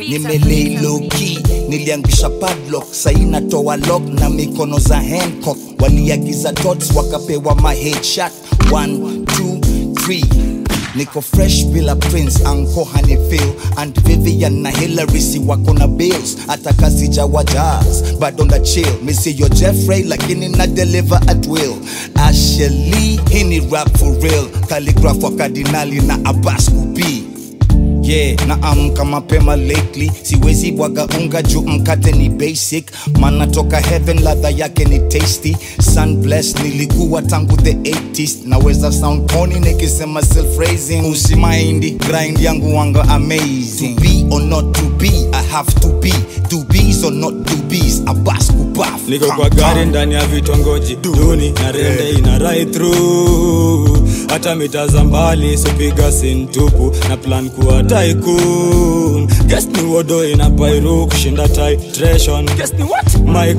nimelei low key niliangisha padlock sai natoa lock na mikono za hancock waliagiza tots wakapewa my headshot 1 2 3 niko fresh bila prince anko hanifil and vivian na hillary si wako na bills hata kazi jawa jazz bado na chill misiyo jeffrey lakini na deliver at will asheli hii ni rap for real calligraph wa kardinali na abbas kubii yeah na amka mapema lately siwezi bwaga unga juu mkate ni basic mana toka heaven ladha yake ni tasty sun bless nilikuwa tangu the 80s naweza sound pony nikisema self raising usimaindi grind yangu wanga amazing to be or not to be i have to be to be's or not to be's abas kupaf niko kwa gari ndani ya vitongoji duni na rende ina right through hata mita za mbali sipiga sintupu na plan kuwa tycoon guess ni wodo ina pairu kushinda titration guess ni what my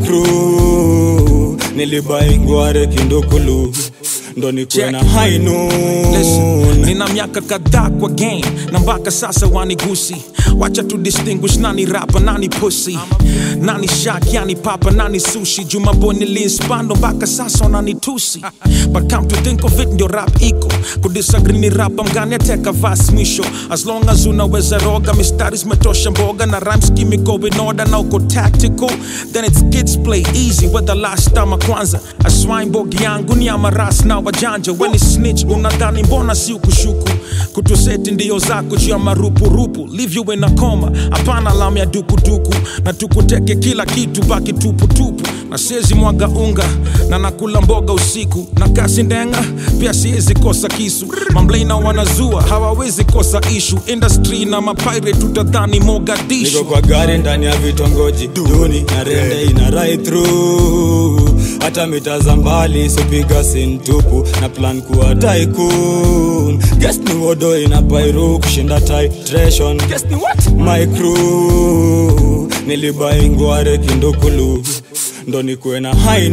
crew nilibai ngware kindukulu ndo nikuwe na high Listen, noon nina miaka kadhaa kwa game na mpaka sasa wanigusi wacha tu distinguish nani rapa nani pussy nani shak yani papa nani sushi jumabo niliinspando mpaka sasa wananitusi but come to think of it ndio rap iko kudisagree ni rapa mgani ateka vas mwisho as long as unaweza roga mistari zimetosha mboga na rhymes kimi go in order na uko tactical then it's kids play easy whether last time kwanza aswine bogi yangu ni amaras na wajanja weni snitch unadhani mbona si ukushuku kutuseti ndio zako juu ya marupurupu leave you in a coma hapana lam ya dukuduku na tukuteke kila kitu baki tuputupu na siezi mwaga unga na nakula mboga usiku na kasi ndenga pia siezi kosa kisu mamblena wanazua hawawezi kosa ishu industry na mapire tutadhani mogadishu niko kwa gari ndani ya vitongoji duni na rende ina right through hata mita za mbali sipiga sintupu na plan kuwa tycoon guess ni wodo ina pairu kushinda titration guess ni what my crew nilibai ngware kindukulu ndo nikuwe na high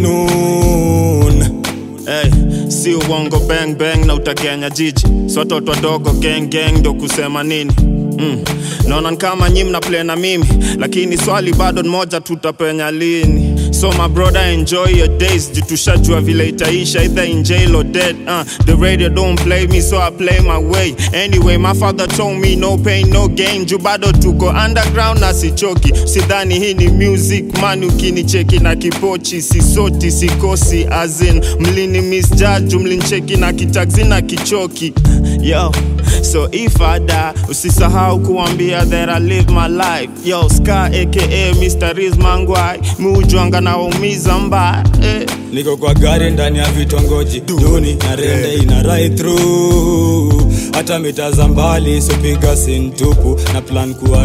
noon Hey, si uongo bang bang na utagenya jiji swatoto wadogo gang gang ndo kusema nini mm. naona ni kama nyi mna play na mimi lakini swali bado ni moja tutapenya lini so my brother enjoy your days jitushajua vile itaisha either in jail or dead uh, the radio don't play me so i play my way anyway my father told me no pain no gain juu bado tuko underground na sichoki sidhani hii ni music man ukinicheki na kipochi sisoti sikosi azin mlini misjudge mlincheki na kitaxi na kichoki yo so if I die usisahau kuambia that I live my life yo ska aka Mr. Riz Mangwai muujwanga na waumiza mbaya eh. niko kwa gari ndani ya vitongoji duni na rende ina right through hata mita za mbali sipiga sintupu na plan kuwa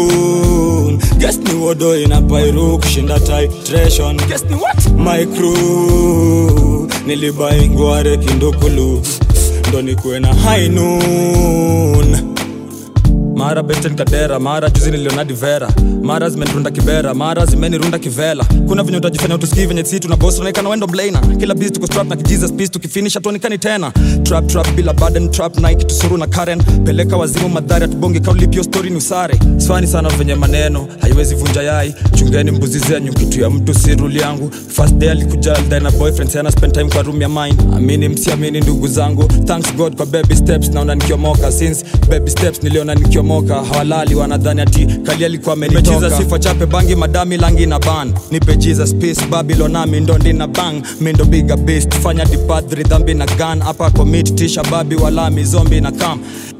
tycoon guess ni wodo ina pairu kushinda titration guess ni what my crew nilibai ngware kindukulu ndo nikuwe na high noon mara besten kadera mara juzi niliona divera mara zimenirunda kibera mara zimenirunda kivela kuna venye utajifanya utusikii venye si tuna boss unaonekana wendo blaina kila biz tuko strap na kijesus peace tukifinish tuonekani tena trap trap bila burden trap nike tusuru na karen peleka wazimu madhari atubonge kaulipio story ni usare swani sana venye maneno haiwezi vunja yai chungeni mbuzi zenyu kitu ya mtu si ruli yangu first day alikuja alidai na boyfriend sana spend time kwa room ya mine amini msiamini ndugu zangu thanks god kwa baby steps naona nikiomoka since baby steps niliona nikiomoka hawalali wanadhani ati kali alikuwa amenitoka sifa chape bangi madami langi na ban nipe jesus peace babylon nami ndo ndina bang mindo biga beast fanya dipadri dhambi na gun hapa commit tisha babi walami zombi na kam